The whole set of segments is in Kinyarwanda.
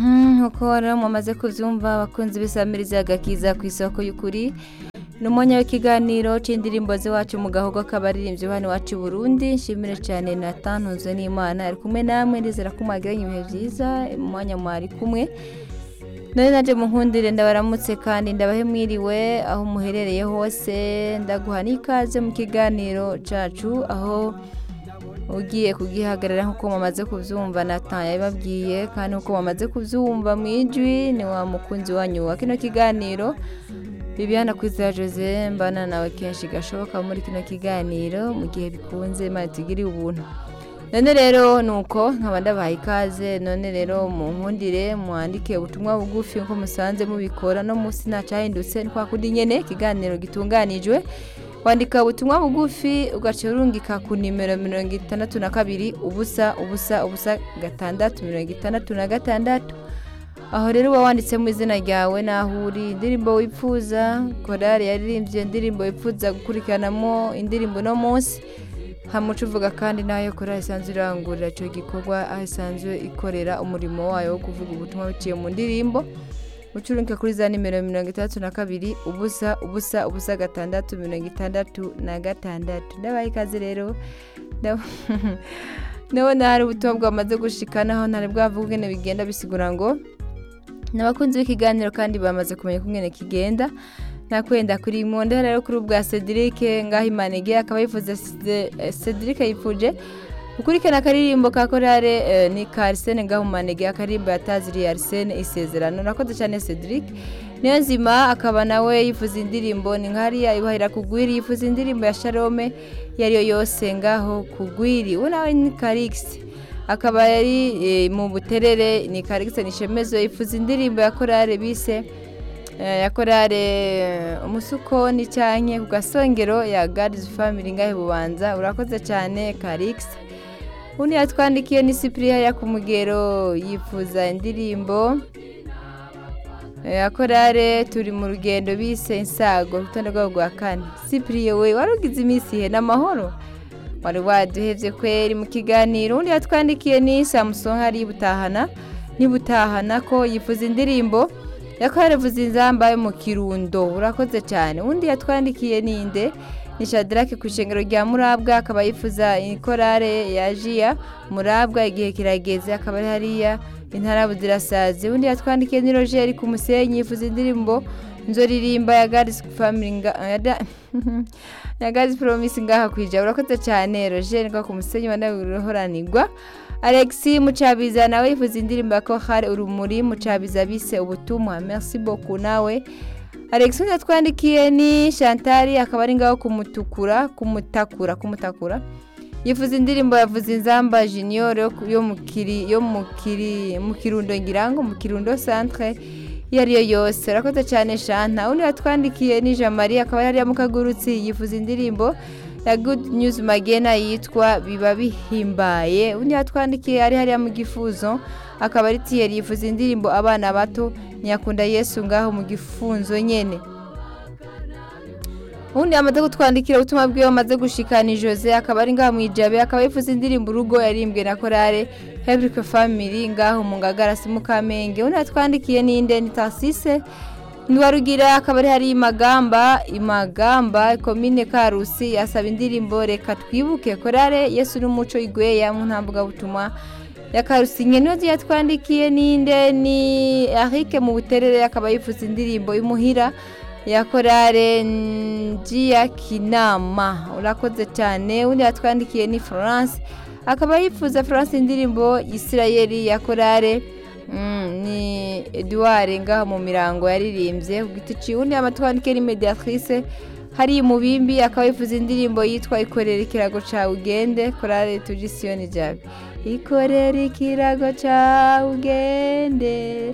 nk'uko rero mumaze kubyumva abakunzi b'isamirizi agakiza ku isoko y'ukuri ni umwanya w'ikiganiro cy'indirimbo z'iwacu mu gahogo k'abaririmbyi hano iwacu i burundi nshimire cyane natanu nzu n'imana ari kumwe namwe ndizera ko mwagiranye ibihe byiza mu mwanya mwari kumwe none nanjye munkundire ndabaramutse kandi ndabahe mwiriwe aho muherereye hose ndaguha n'ikaze mu kiganiro cyacu aho ugiye kugihagarara nk'uko mumaze kubyumva nataye yabibabwiye kandi nk'uko mumaze kubyumva mu ijwi ni wa mukunzi wanyu wa kino kiganiro Bibiana Kwizera Jose mbana nawe kenshi gashoboka muri kino kiganiro mu gihe bikunze imana itugiriye ubuntu none rero ni uko nkaba ndabahaye ikaze none rero munkundire mwandike ubutumwa bugufi nko musanze mubikora no munsi ntacahindutse ni kwa kundi nyine ikiganiro gitunganijwe wandika ubutumwa bugufi ugaca urungika ku nimero mirongo itandatu na kabiri ubusa ubusa ubusa gatandatu mirongo itandatu na gatandatu aho rero uba wanditsemo izina ryawe n'aho uri indirimbo wifuza korari yaririmbye indirimbo wifuza gukurikiranamo indirimbo uno munsi hamuca uvuga kandi n'ayo korari isanzwe irangurira icyo gikorwa aho isanzwe ikorera umurimo wayo wo kuvuga ubutumwa buciye mu ndirimbo ucuruka kuri za nimero mirongo itandatu na kabiri ubusa ubusa ubusa gatandatu mirongo itandatu na gatandatu ndabaye ikaze rero ndabona hari ubutumwa bwamaze gushikanaho ntari bwavuga ubwene bigenda bisigura ngo n'abakunzi b'ikiganiro kandi bamaze kumenya uko umwene kigenda nakwenda kuri imunda rero kuri ubwa cedric ngaho imanege akaba yifuza cedric yifuje ukurikirana akaririmbo ka korale ni ka arisene gahumanege akaririmbo yataziriye arisene isezerano nakoze cyane cedric niyo nzima akaba nawe yifuza indirimbo ni nkariya ibahira kugwiri yifuza indirimbo ya sharome iyo ariyo yose ngaho kugwiri we nawe ni karigisi akaba yari mu buterere ni karigisi nishemezo yifuza indirimbo ya korale bise ya korale umusuko n'icyanye ku gasongero ya gadizi famili ngahe bubanza urakoze cyane karigisi undi yatwandikiye ni sipiriya ya kumugero yifuza indirimbo ya korale turi mu rugendo bise insago urutonde rwabo rwa kane sipiriya we wari ugize iminsi ihe n'amahoro wari waduhebye kweri mu kiganiro undi yatwandikiye ni samusonga ari butahana nibutahana ko yifuza indirimbo ya korale vuza inzamba yo mu kirundo urakoze cyane undi yatwandikiye ninde ni shadarake ku ishengero rya murabwa akaba yifuza ikorare ya jiya murabwa igihe kirageze akaba ari hariya intara buzirasazi undi yatwandikiye ni rogeri ku musenyi yifuza indirimbo nzoririmba ya garisi famili ya garisi poromisi ngaha kwija urakoze cyane rogeri ngo ku musenyi wanabihoranirwa alexi mucabiza nawe yifuza indirimbo ya kohari urumuri mucabiza bise ubutumwa merci beaucoup nawe alexandre yatwandikiye ni shantari akaba ari ngaho kumutukura kumutakura kumutakura yifuza indirimbo yavuze inzamba junior yo mu kirundo ngirango mu kirundo centre iyo ariyo yose urakoze cyane shanta undi watwandikiye ni jean marie akaba yari mukagurutsi yifuza indirimbo ya good news magena yitwa biba bihimbaye undi yatwandikiye ari hariya mu gifuzo akaba ari tiyeri yifuza indirimbo abana bato nyakunda yesu ngaho mu gifunzo nyine ubundi yamaze kutwandikira ubutumwa bwiwe amaze gushikana jose akaba ari ngaho mu ijabe akaba yifuza indirimbo urugo yarimbwe na korale heburike famili ngaho mu ngagara si mukamenge ubundi yatwandikiye n'inde ni tasise ntiwarugira akaba ari hari imagamba imagamba komine karusi yasaba indirimbo reka twibuke korale yesu n'umuco igweya mu ntambwe ya karusi niyo yatwandikiye n'inde ni arike mu buterere akaba yifuza indirimbo y'umuhira ya korale njiya kinama urakoze cyane undi yatwandikiye ni florence akaba yifuza florence indirimbo y'isirayeri ya korale ni eduard ngaho mu mirango yaririmbye ku giti ciwe undi amatwandikiye ni mediatrice hari umubimbi akaba yifuza indirimbo yitwa ikorera ikirago cawe ugende korale tugisiyoni jabi ikorera ikirago cya ugende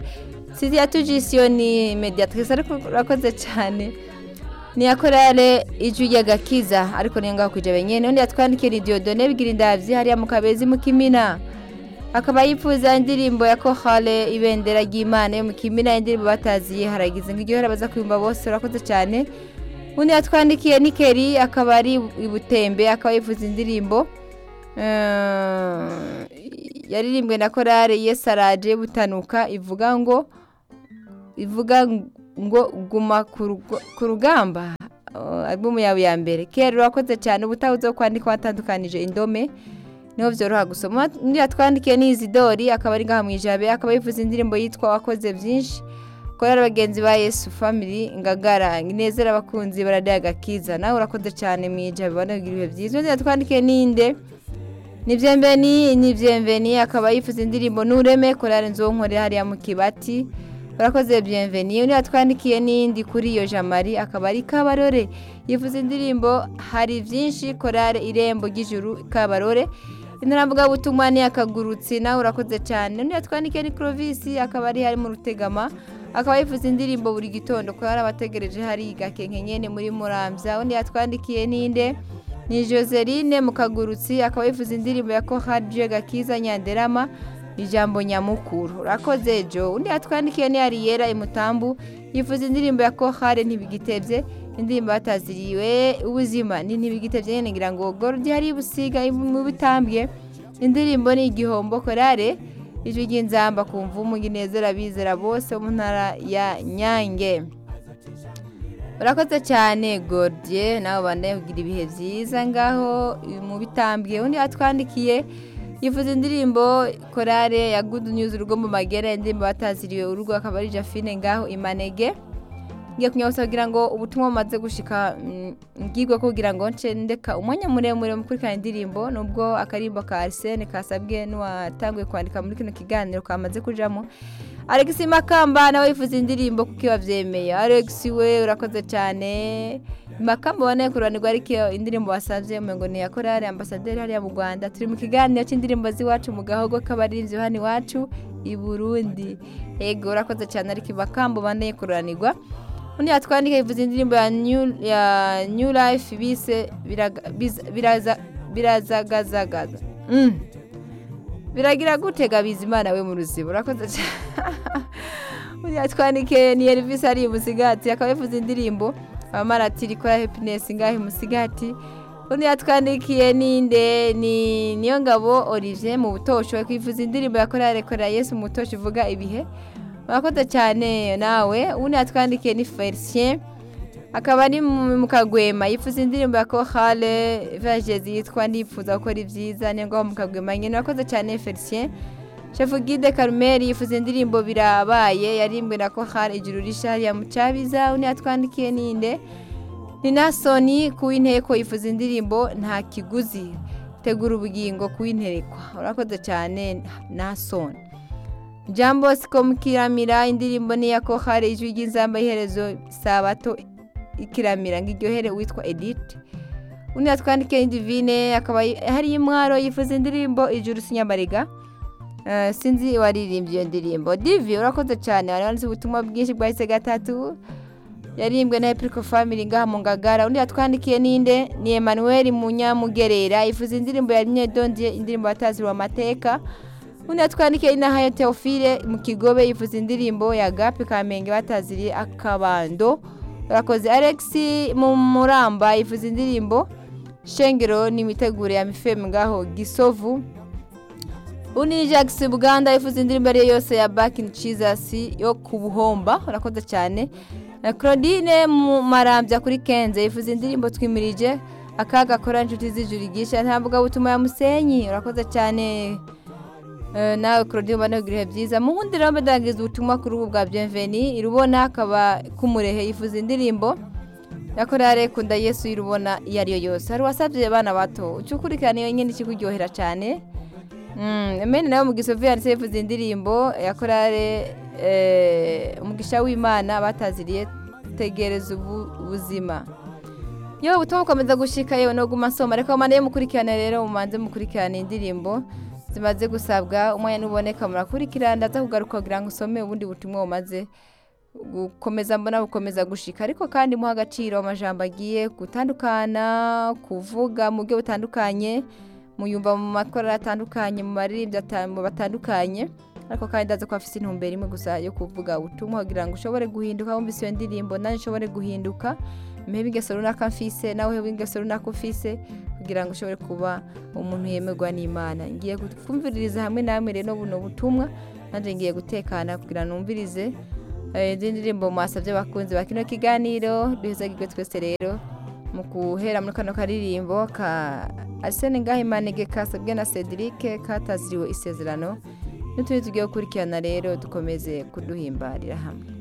siriya tujisiyo ni mediatrice ariko urakoze cyane niya korale ijwi ry'agakiza ariko niyo ngaho kujya nyine n'undi yatwandikiye ni diodone bigira indabyo hariya mu kabezi mu kimina akaba yifuza indirimbo ya kohale ibendera ry'imana yo mu kimina indirimbo bataziye haragize ngo igihe baza kuyumva bose urakoze cyane undi yatwandikiye ni keri akaba ari ibutembe akaba yifuza indirimbo yaririmbwe na korale yesaraje butanuka ivuga ngo ivuga ngo guma ku rugo- ku rugamba Uh, albumu yawe ya mbere kera urakoze cyane ubutaha uzo kwandika watandukanije indome niho byoroha gusoma undi yatwandikiye ni izidori akaba ari ngaha mu ijabe akaba yifuza indirimbo yitwa wakoze byinshi korali bagenzi ba yesu family ngagara inezera abakunzi baradaye agakiza nawe urakoze cyane mu ijabe banagira ibihe byiza undi yatwandikiye ninde nibyembeni nibyembeni akaba yifuza indirimbo n'ureme korali nzonkore hariya mu kibati urakoze byemveni undi yatwandikiye n'indi kuri iyo jamari akaba ari kabarore yifuza indirimbo hari byinshi korale irembo ry'ijuru kabarore intara butumwa ni akagurutsi nawe urakoze cyane undi yatwandikiye ni crovisi akaba ari hari mu rutegama akaba yifuza indirimbo buri gitondo korale abategereje hari gakenkenyene muri murambya undi yatwandikiye n'inde ni Joseline Mukagurutsi akaba yifuza indirimbo ya Kohadje Gakiza Nyanderama ijambo nyamukuru urakoze jo undi yatwandikiye ni Ariera Imutambu yifuza indirimbo ya Kohare ntibigitebye indirimbo bataziriwe ubuzima ni ntibigitebye nyine ngira ngo gordi hari busiga mu bitambye indirimbo ni igihombo korare ijwi ry'inzamba ku mvumu inezera bizera bose bo mu ntara ya Nyange urakoze cyane gordier nawe ubana kugira ibihe byiza ngaho mu bitambwe undi yatwandikiye yifuza indirimbo korale ya good news urugo mu magere indirimbo bataziriwe urugo akaba ari jafine ngaho imanege ngiye kunyabutsa kugira ngo ubutumwa bumaze gushika mm, mbwirwa ko kugira ngo nce ndeka umwanya muremure mu kurikirana indirimbo nubwo akarimbo ka arsene kasabwe n'uwatanguye kwandika muri kino kiganiro kamaze kujamo Alex Makamba nawe yifuza indirimbo kuko ibabyemeye Alex we urakoze cyane Makamba ubona ku ruhande rwa Ricky indirimbo wasabye mu ngo ni ya korale ambasaderi hariya mu Rwanda turi mu kiganiro cy'indirimbo z'iwacu mu gahogo k'abaririmbyi hano iwacu i Burundi yego urakoze cyane Alex Makamba ubona ku ruhanirwa undi yatwandika yifuza indirimbo ya new, ya new life bise biraga- biza- biraza- birazagazagaza mm. biragira gute gabiza imana we mu ruzibo urakoze cyane yatwandikiye ni Elvis ari umusigati akaba yavuze indirimbo amaratiri ikora happiness ngahe umusigati undi yatwandikiye ninde ni niyo ngabo Olivier mu butosho kwifuza indirimbo yakorera rekora Yesu mu butosho ivuga ibihe urakoze cyane nawe undi yatwandikiye ni Felicien akaba ari mu mu kagwema yifuza indirimbo ya kohale vajezi yitwa ndifuza gukora ibyiza ni ngombwa mu kagwema nyine urakoze cyane felicien shefu gide karumeri yifuza indirimbo birabaye yarimbwe na kohale ijuru rishari ya mucabiza undi yatwandikiye ninde ni nasoni ku w'inteko yifuza indirimbo nta kiguzi tegura ubugingo ku w'interekwa urakoze cyane nasoni jambo sikomukiramira indirimbo ni iya kohare ijwi ry'inzamba iherezo sabato ikiramira ngo iryohere witwa edite undi yatwandikiye divine akaba hari imwaro yifuza indirimbo ijuru sinyamariga Eh, sinzi waririmbye iyo ndirimbo divi urakoze cyane wari wanditse ubutumwa bwinshi bwahise gatatu yarimbwe na epiriko family ngaha mu ngagara undi yatwandikiye ninde ni emmanuel munyamugerera yifuza indirimbo ya rimwe dondiye indirimbo batazirwa amateka undi yatwandikiye ni nahayo teofile mu kigobe yifuza indirimbo ya gapi kamenge bataziriye akabando urakoze alex mu muramba yifuza indirimbo shengero n'imiteguro ya mifemu ngaho gisovu undi ni jackson buganda yifuza indirimbo ariyo yose ya back in jesus yo ku buhomba urakoze cyane na claudine mu marambya kuri kenze yifuza indirimbo twimirije akaga kora inshuti z'ijuru igisha nta mbuga ya musenyi urakoze cyane Eh, nawe Claudine ubona ibihe byiza mu wundi rero mbadangiza ubutumwa kuri ubu bwa Bienveni irubona akaba kumurehe yifuza indirimbo ya korale kunda Yesu irubona iyo ari yo yose hari wasabye abana bato ucukurikirana iyo nyine ikikuryohera cyane Mm, Amen nawe umugisha yanditse yifuza indirimbo ya korale eh, umugisha w'Imana bataziriye tegereza ubu- ubuzima yewe ubutumwa bukomeza gushika yewe no guma nsoma reka mumane mukurikirane rero mumanze mukurikirane indirimbo zimaze gusabwa umwanya nuboneka murakurikirana ndaza kugaruka kugira ngo usome ubundi butumwa bumaze gukomeza mbona bukomeza gushika ariko kandi muha agaciro amajambo agiye gutandukana kuvuga mu buryo butandukanye muyumva mu makorari atandukanye mu maririmbyi ata- mu batandukanye ariko kandi ndaza ko afite intumbero imwe gusa yo kuvuga ubutumwa kugira ngo ushobore guhinduka wumvise iyo ndirimbo nanjye ushobore guhinduka mpeho ingeso runaka mfise nawe hewe ingeso runaka ufise kugira kugira ngo ushobore kuba umuntu yemerwa n'imana ngiye kumviririza hamwe namwe rero buno butumwa nanjye ngiye gutekana kugira ngo numvirize izindi ndirimbo mwasabye abakunzi ba kino kiganiro duheza gigwe twese rero mu guhera muri kano karirimbo ka arsene ngahimanege kasabwe na cedric kataziriwe isezerano n'utundi tugiye gukurikirana rero dukomeze kuduhimbarira hamwe